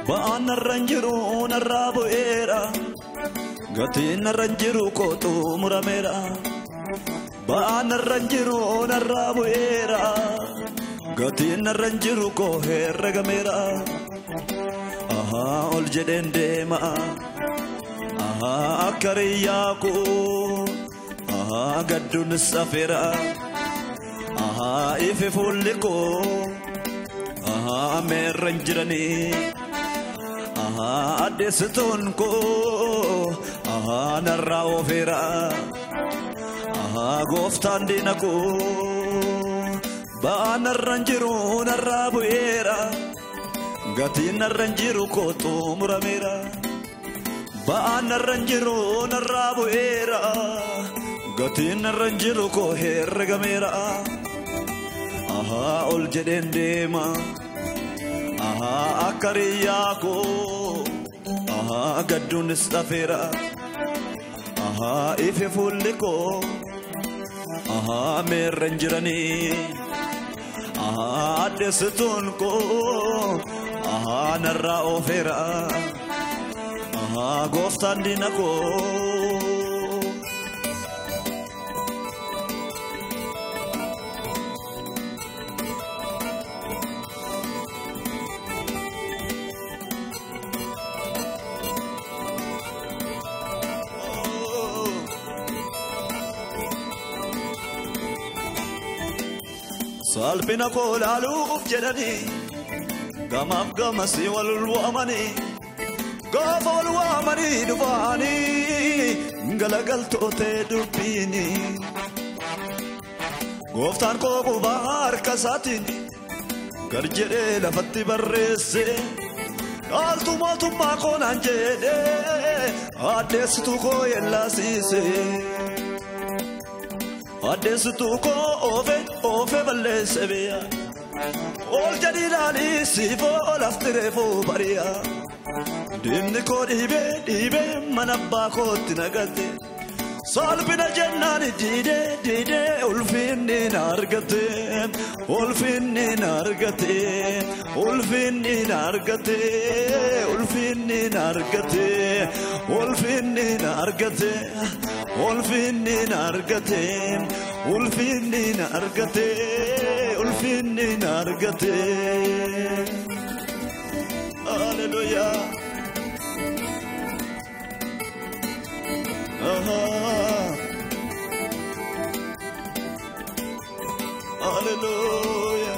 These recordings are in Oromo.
ba'aan narra hin jiru narraa bu'eera gatiin narra hin jiru kootu murameera ba'aan narra hin jiru narraa bu'eera gatiin narra hin jiru koo herregameera ahaa ol jedheen deema ahaa akka riyyaa koo ahaa gadduun safeera ahaa ife fuulli koo ahaa meerra hin jiranii ahaa addeessituun koo ahaa narraa oofeera ahaa gooftaan diina koo ba'aa narra hin jiru narraa bu'eera gatiin narra hin jiru kootu murameera ba'aa narra hin jiru narraa bu'eera gatiin narra hin jiru koo herregameera ahaa ol jedheen deema ahaa akka riyyaa koo ahaa gadduunis dhafeera ahaa ife fuulli koo ahaa meerra hin jiranii ahaa addeessituun koo ahaa narraa oofeera ahaa gooftaan diina koo salphina koo laaluuf jedhanii gamaaf gamasii wal waamanii gaafa wal waamanii dhufaanii galagaltootee dubbiini gooftaan koo qubaa harka isaatiin gar jedhee lafatti barreesse dhaaltu mootummaa koo naan jedhee addeessituu koo yellaasiise. addeessituu koo oofe oofe balleesse biyya ol jedhi ilaalii siifoo lafti reefuu bari'a diinni koo dhiibee dhiibee mana abbaa kootti nagatte salphina jennaan diidee diidee ulfinni na argate ulfinni na argate ulfinni na argate ulfinni na argate ulfinni na argate ulfinni na argate ulfinni na argate ulfinni na argate Hallelujah. Aha. Hallelujah.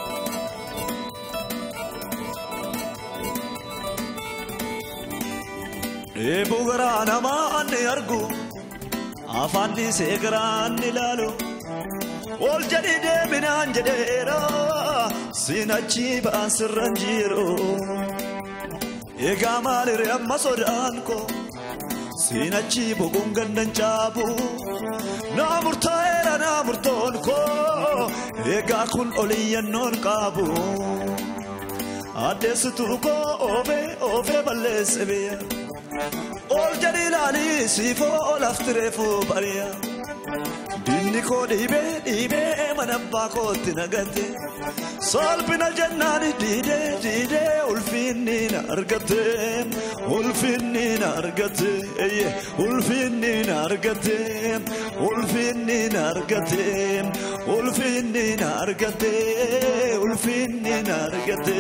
Dheebuu garaa namaa ni argu afaan dhiisee garaa ni ilaalu ol jedhi deeminaan jedheera siin achi ba'an sirran jiru egaa maalirre amma sodaan koo siin achi boquun gandan caabu naa murtaa'eera naa murtoon koo egaa kun oliyyannoon qabu addeessituu koo oofee oofee balleesse biyya ol jedhi ilaalii siifoo lafti reefuu bari'a diinni koo dhiibee dhiibee mana abbaa kootti nagatte salphina jennaan diidee diidee ulfinni na argate ulfinni na argate eyye ulfinni na argate ulfinni na argate ulfinni na argate ulfinni na argate.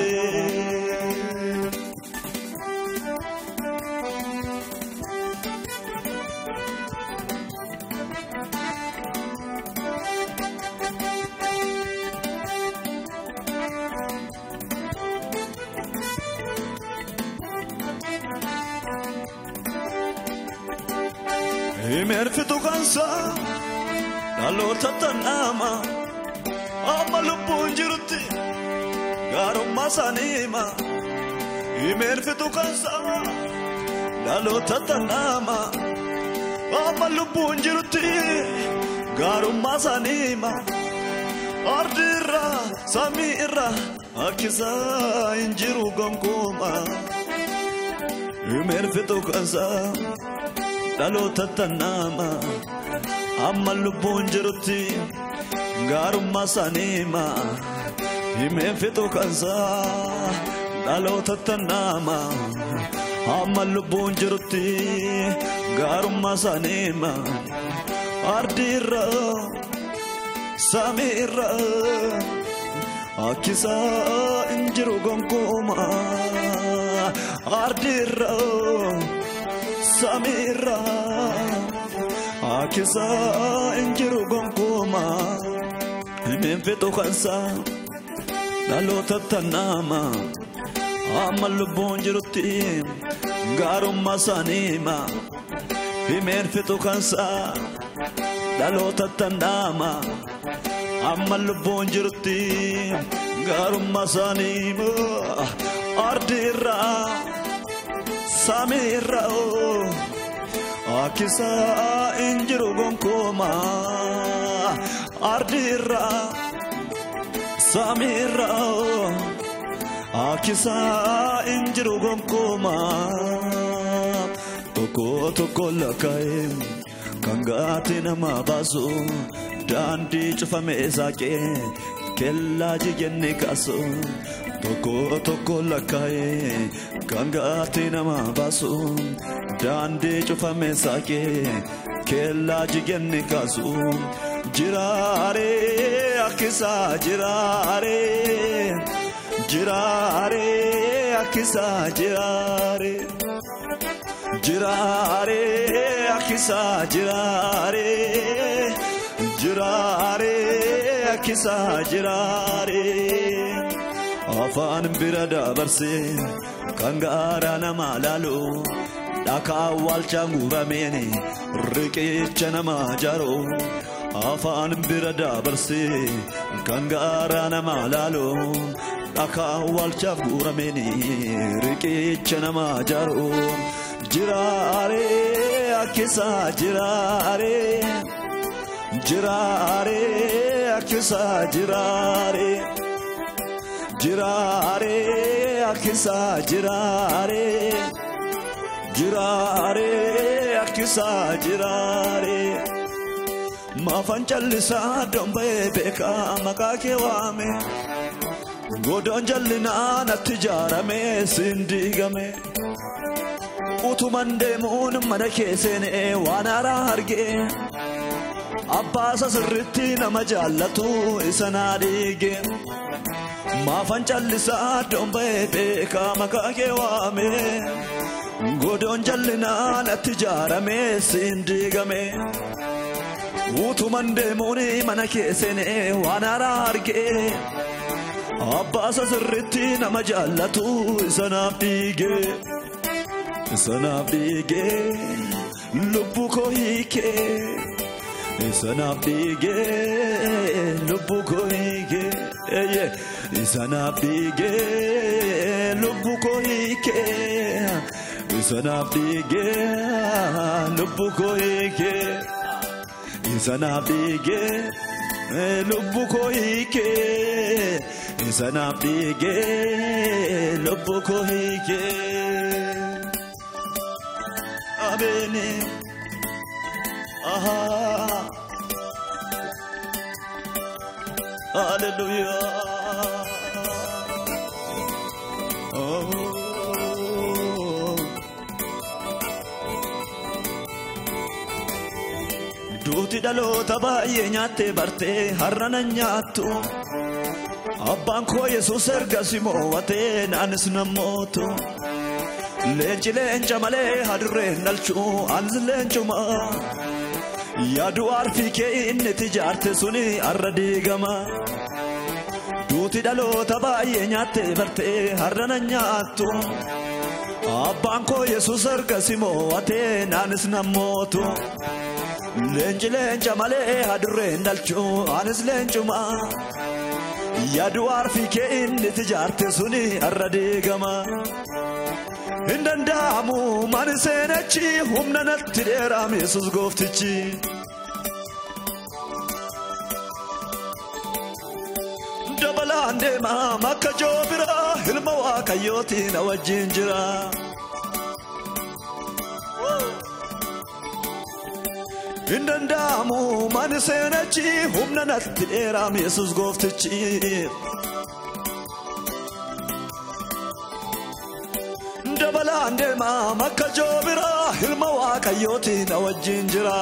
Himerfitu kansa dhaloota tannaama amma lubbuun jirutti gaarummaa isaanii hima. Himerfitu kansa dhaloota tannaama amma lubbuun jirutti gaarummaa isaanii hima. Ardi irra samii irra akkisaa hin jiru gonkumaa. Himerfitu kansa. dhaloota tannaama amma lubbuun jirutti gaarummaa isaanii hima himeen fixu kansaa dhaloota tannaama hamma lubbuun jirutti gaarummaa isaaniima ardiirra samiirra akkisa hin jiru gonkuuma ardiirra samiirra akkisa hin jiru gonkuuma himeen fixu kansaa dhaloota tannaama amma lubbuun jirutti gaarummaa isaaniima himeen fixu kansaa dhaloota tannaama amma lubbuun jirutti gaarummaa isaaniima ardiirra samiirra akkisa hin jiru gonkuuma ardiirra. Samira Akisa injiru gomkoma Tokko tokko lakkaa'e kan gaati nama baasu daandii cufame saaqee kellaa jigenne kaasu Tokko tokko lakkaa'e kan gaati nama baasu daandii cufame saaqee kellaa jigenne kaasu jiraare akkisa jiraare jiraare akkisa jiraare jiraare akkisa jiraare jiraare akkisa jiraare afaan bira dabarse kan gaara nama laalu dhakaa awwaalchaan gubameen riqicha nama jaaro afaan bira dabarse kan gaara nama laalu dhakaa awwaalchaaf guurameen riqicha nama jaaro jiraare akkisa jiraare jiraare akkisa jiraare jiraare akkisa jiraare jiraare akkisa jiraare maafan callisaa domba'ee beekaa maqaa kee waame godoon jallinaa natti ijaarame siin diigame utuman deemuun mana kee seenee waan haaraa argee abbaasa sirritti nama jaallatu isa naa dhiige maafan callisaa domba'ee beekaa maqaa kee waame godoon jallinaa natti ijaarame siin diigame utuman deemuun mana kee seenee waan haaraa argee abbaasa sirritti nama jaallatu isa naaf dhiige isa naaf dhiige lubbu koo hiikee isa naaf dhiige lubbu koo hiikee isa naaf dhiige lubbu koo hiikee isa naaf dhiige lubbu koo hiikee isa naaf dhiige lubbu koo hiikee isa naaf dhiige lubbu koo hiikee abeene ahaa hallelujah oh. Duuti dhaloota baay'ee nyaattee bartee har'a nan nyaattu. Abbaan koo Yesuus erga si mo'atee naanis nan mootu. Leenci leenca malee hadurreen dhalchuu anis leencuma. Yaadu arfii kee inni tijaarte suni har'a diigama. Duuti dhaloota baay'ee nyaattee bartee har'a nan nyaattu. Abbaan koo Yesuus erga si mo'atee naanis nan mootu. Leenci leenca malee hadurreen dhalchuu anis leencuma. Yaadu arfii kee inni tijaarte suni har'a diigama. Hin danda'amu mani seenachi humna natti dheeraam Yesuus gooftichi. Dabalaan deemaam akka joobira ilma waaqayyooti na wajjin jira. Hin danda'amu mani seenachi humna natti dheeraam Yesuus gooftichi. balaan deemaa makka joobiraa ilma waaqayyooti na wajjin jira.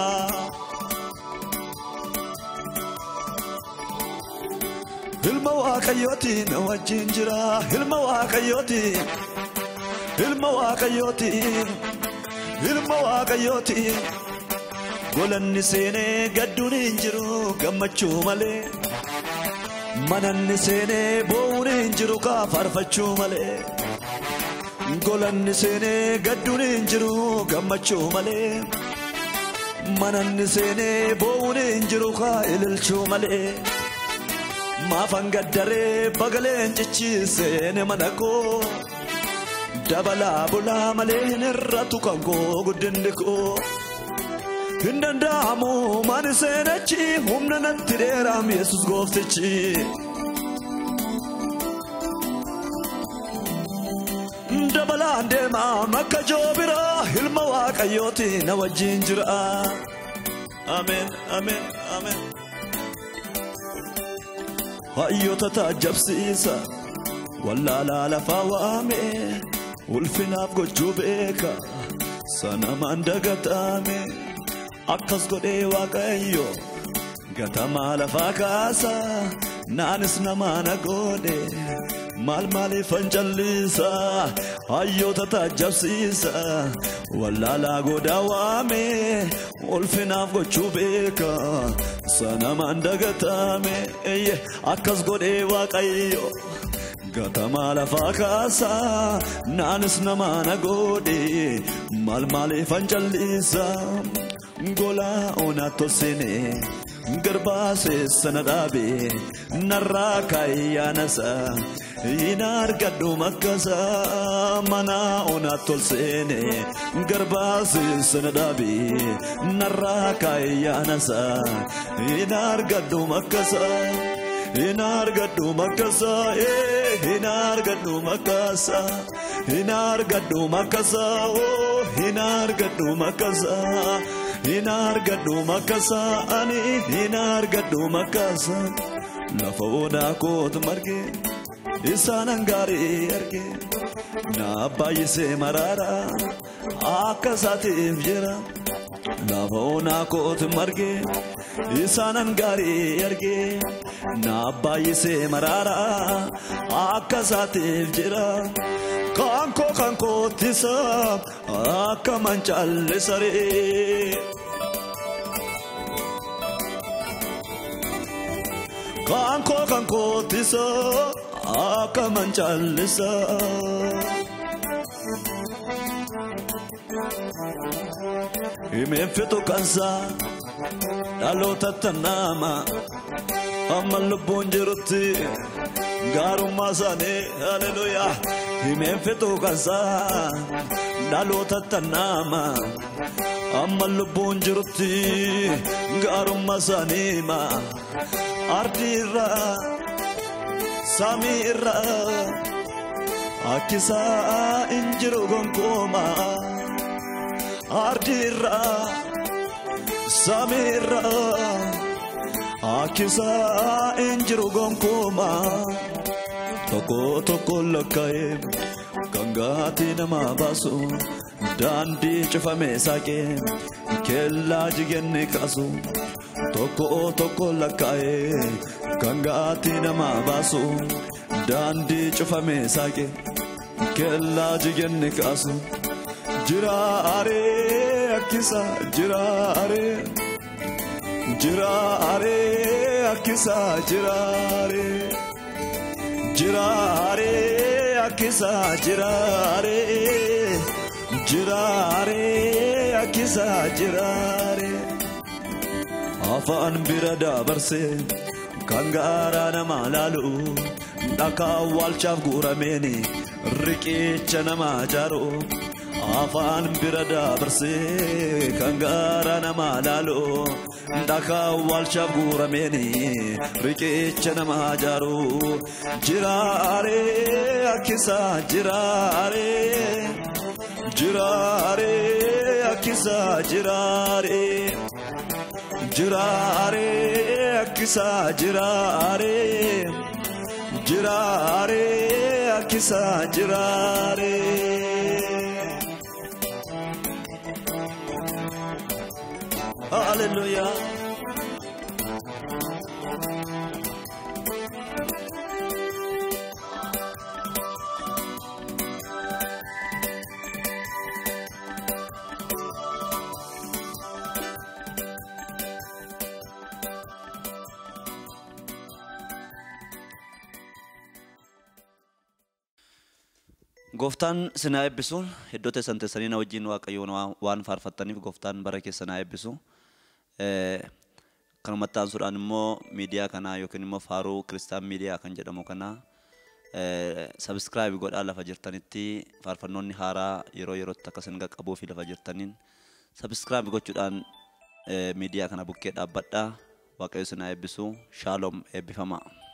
Ilma waaqayyooti na wajjin jira ilma waaqayyooti ilma waaqayyooti ilma waaqayyooti golanni seenee gadduun hin jiru gammachuu malee mananni seenee boo'uun hin jiru kaa faarfachuu malee. golanni seenee gadduun hin jiru gammachuu malee mananni seenee boo'uun hin jiru kaa ililchuu malee maafan gaddaree bagaleen cichiiseene mana koo dabalaa bulaa malee hin irratu kan koo guddinni koo hin danda'amu mani seenachi humna natti dheeraam yesus gooftichi. dabalaan deemaa makka joobiraa ilma waaqayyooti na wajjin jira ameen ameen ameen hayyoota taajabsiisa wallaalaa lafaa waame ulfinaaf gochuu beeka sanamaan dagatame akkas godhee waaqayyo gatamaa lafaa kaasa naanis namaana godhe maal maaliifan callisa hayyoota taajabsiisa wallaalaa goodaa waame ulfinaaf gochuu beeka sanamaan dagatame eyye akkas godhee waaqayyo gatamaa lafaa kaasa naanis namaana godhe maal maaliifan callisa golaa onaa tosine garbaasee sana dhaabe narraa kaayyaanasa hin argadhu makkasa mana onaa tolseene garbaasee sana dhaabe narraa kaayyaanasa hin argadhu makkasa. hin argadhu makkasa hin argadhu makkasa hin argadhu makkasa hin argadhu makkasa hin argadhu makkasa ani hin argadhu makkasa lafa onaa kootu marge isaanan gaarii arge na baay'isee maraara akka isaatiif jira lafa onaa kootu marge isaanan gaarii arge na baay'isee maraara akka isaatiif jira kan koo kan koottisa akka mancaallisaree. kan koo kan koottisa akka mancaalisa. Himeen fixu kansaa dhaloota tannaama amma lubbuun jirutti gaarummaa isaanii haleluyaa. Himeen fixu kansaa dhaloota tannaama amma lubbuun jirutti gaarummaa isaanii ma. Ardi irraa samii irraa akkisaa hin jiru gonkumaa. Ardi irraa samii irraa akkisaa hin jiru gonkumaa. Tokko tokko lakkaa'ee kan gaatii nama baasu daandii cufamee saaqee kellaa jigeenni kaasu. Tokko tokko lakkaa'ee kan gaatii nama baasu daandii cufamee saaqee kellaa jigeenni kaasu. Jiraaree akkisa jiraaree jiraaree akkisa jiraaree jiraaree akkisa jiraaree jiraaree akkisa jiraaree. afaan bira dabarsee kan gaaraa nama laalu dhakaa awwaalchaaf guurameeni riqicha nama jaaru afaan bira dabarsee kan gaaraa nama laalu dhakaa awwaalchaaf guurameeni riqicha nama jaaru jiraaree akkisa jiraaree jiraaree akkisa jiraaree. jiraaree akkisa jiraaree jiraaree akkisa jiraaree. hallelujah. Gooftaan sinaa eebbisu iddoo teessan teessanii na wajjin waaqayyoon waa- waan faarfattaniif gooftaan bara keessa naa eebbisu. Eh, Kanumatti aansuudhaan immoo miidiyaa kanaa yookiin immoo faaruu kiristaan miidiyaa kan jedhamu kana sabiskiraayib godhaa lafa jirtanitti faarfannoonni haaraa yeroo yerootti akka isin qaqqabuu fi lafa jirtaniin sabiskiraayib gochuudhaan eh, miidiyaa kana bukkee dhaabbadhaa waaqayyo sinaa eebbisu shaaloom eebbifamaa.